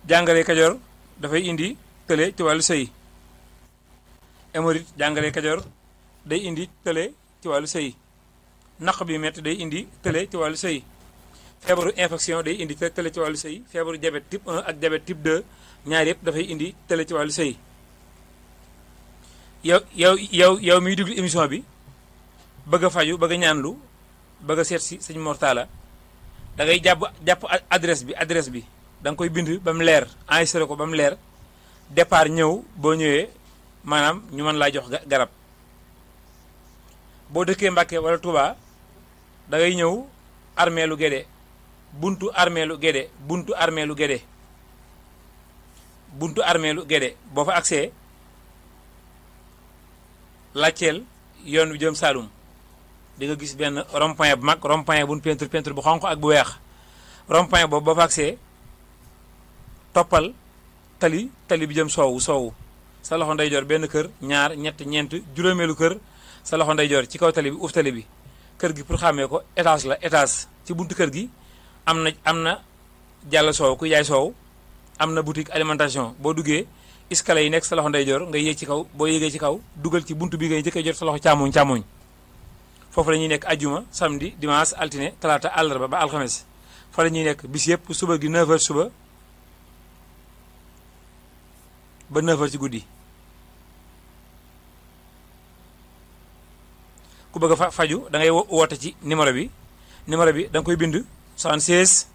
jàngale kajoor dafay indi tële ci wàllu sëy hémorroïde jàngale kajoor day indi tële ci wàllu sëy naq bi métti day indi tële ci wàllu sëy feebaru infection day indi tële ci wàllu sëy feebaru diabète type 1 ak diabète type 2 ñaar yëpp dafay indi tële ci wàllu sëy yow yow yow yow miy déglu émission bi bëgg a faju bëgg a ñaanlu bëgg a seet si sëñ Mortala da ngay jàpp jàpp adresse bi adresse bi da nga koy bind ba mu leer enregistré ko ba mu leer départ ñëw boo ñëwee maanaam ñu mën laa jox garab boo dëkkee Mbàkke wala Touba da ngay ñëw armée lu Gédé buntu armée lu Gédé buntu armée lu Gédé buntu armée lu Gédé boo fa agsee laajteel yoon wi jëm Saalum di nga gis benn rond-point bu mag rond-point bu nu peinture peinture bu xonq ak bu weex rond-point boobu boo fa agsee toppal tali tali bi jëm soowu soowu sa loxo ndeyjoor benn kër ñaar ñett ñeent juróomeelu kër sa loxo ndeyjoor ci kaw tali bi uuf tali bi kër gi pour xàmmee ko étage la étage ci buntu kër gi am na am na jàll soow ku yaay soow am na boutique alimentation boo duggee escalier yi nekk sa loxo ndeyjoor nga yéeg ci kaw boo yéegee ci kaw dugal ci buntu bi ngay njëkkee jot sa loxo càmmoñ càmmoñ foofu la ñuy nekk ajjuma samedi dimanche altine talaata àllarba ba alxames fa la ñuy nekk bis yëpp suba gi 9h suba ba 9h ci guddi ku bëgg a faju da ngay woote ci numéro bi numéro bi da nga koy bind 76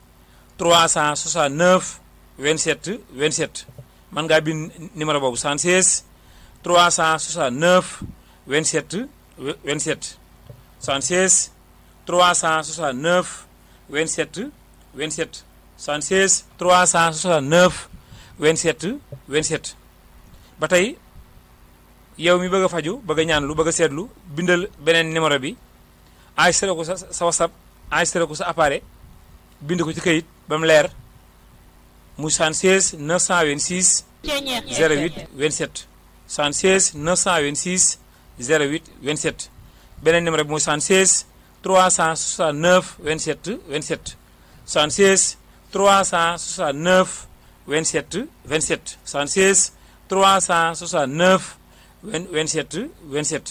369 27 27 mën ngaa bind numéro boobu 76 369 27 27 76 369 27 27 76 369 27 27 ba tey yow mi bëgg a faju bëgg a ñaanlu bëgg a seetlu bindal beneen numéro bi enregistré ko sa sa whatsapp enregistré ko sa appareil bind ko ci kayit ba mu leer mu 76 926 08 27 76 926 08 27 beneen numéro bi mooy 76 369 27 27 76 369 27 27 76 369 27 27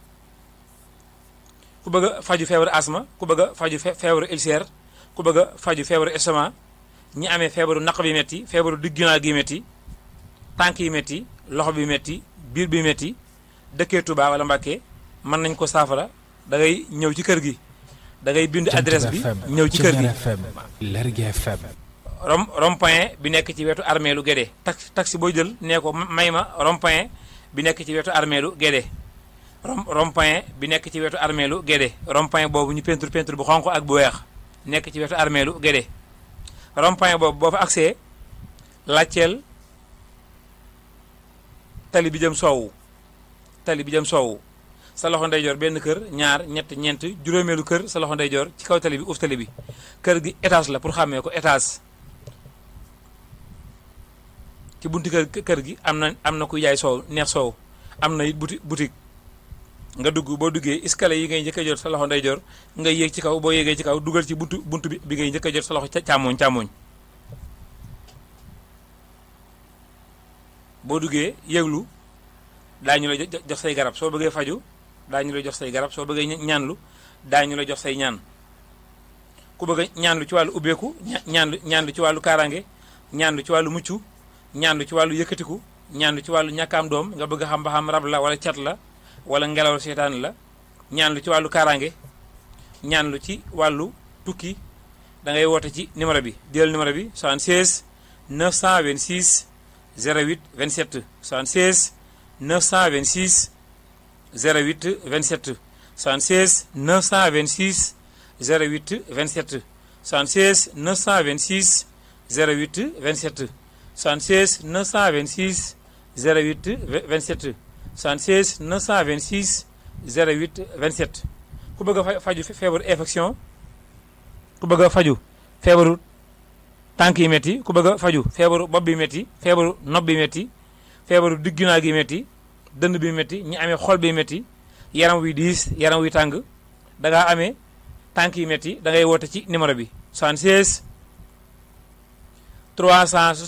ku bëgg a faju feebaru asma ku bëgg a faju feebaru ulcère ku bëgg a faju feebaru estomac ñi amee feebaru naq bi metti feebaru digginaa gi metti tànk yi metti loxo bi metti biir bi metti dëkkee Touba wala Mbàkke mën nañ ko saafara da ngay ñëw ci kër gi da ngay bind adresse bi ñëw ci kër gi Lergui FM rom rond-point bi nekk ci wetu armée lu Guédé taxi taxi booy jël nee ko may ma rond-point bi nekk ci wetu armée lu Guédé rom rond-point bi nekk ci wetu armée lu Guédé rond-point boobu ñu peinture peinture bu xonq ak bu weex nekk ci wetu armée lu Guédé rond-point boobu boo fa agsee laajteel tali bi jëm soowu tali bi jëm soowu sa loxo ndeyjoor benn kër ñaar ñett ñeent juróomeelu kër sa loxo ndeyjoor ci kaw tali bi uuf tali bi kër gi étage la pour xàmmee ko étage ci bunti kër kër gi am na am na kuy jaay soow neex soow am na it buti boutique nga dugg boo duggee escalier yi ngay njëkk a jot sa loxo ndeyjoor nga yéeg ci kaw boo yéegee ci kaw dugal ci buntu buntu bi bi ngay njëkk a jot sa loxo càmmooñ càmmooñ boo duggee yëglu daañu la jox say garab soo bëggee faju daañu la jox say garab soo bëggee ñaanlu daañu la jox say ñaan ku bëgg ñaanlu ci wàllu ubbeeku ñaanlu ñaanlu ci wàllu kaaraange ñaanlu ci wàllu mucc ñaanlu ci wàllu yëkkatiku ñaanlu ci wàllu ñàkkaam doom nga bëgg xam ba xam rab la wala cat la wala ngelaw seetaan la ñaanlu ci wàllu kaaraange ñaanlu ci wàllu tukki da ngay woote ci numéro bi jël numéro bi 76 926 08 27 76 926 08 27 76 926 08 27 76 926 08 27 76 926 08 27 76 926 08 27 ku bëgg a faju feebaru infection ku bëgg a faju feebaru tànk yi métti ku bëgg a faju feebaru bopp bi métti feebaru nopp bi métti feebaru digginaa gi métti dënd bi métti ñi amee xol bi métti yaram wi diis yaram wi tàng da ngaa amee tànk yi métti da ngay woote ci numéro bi 76 300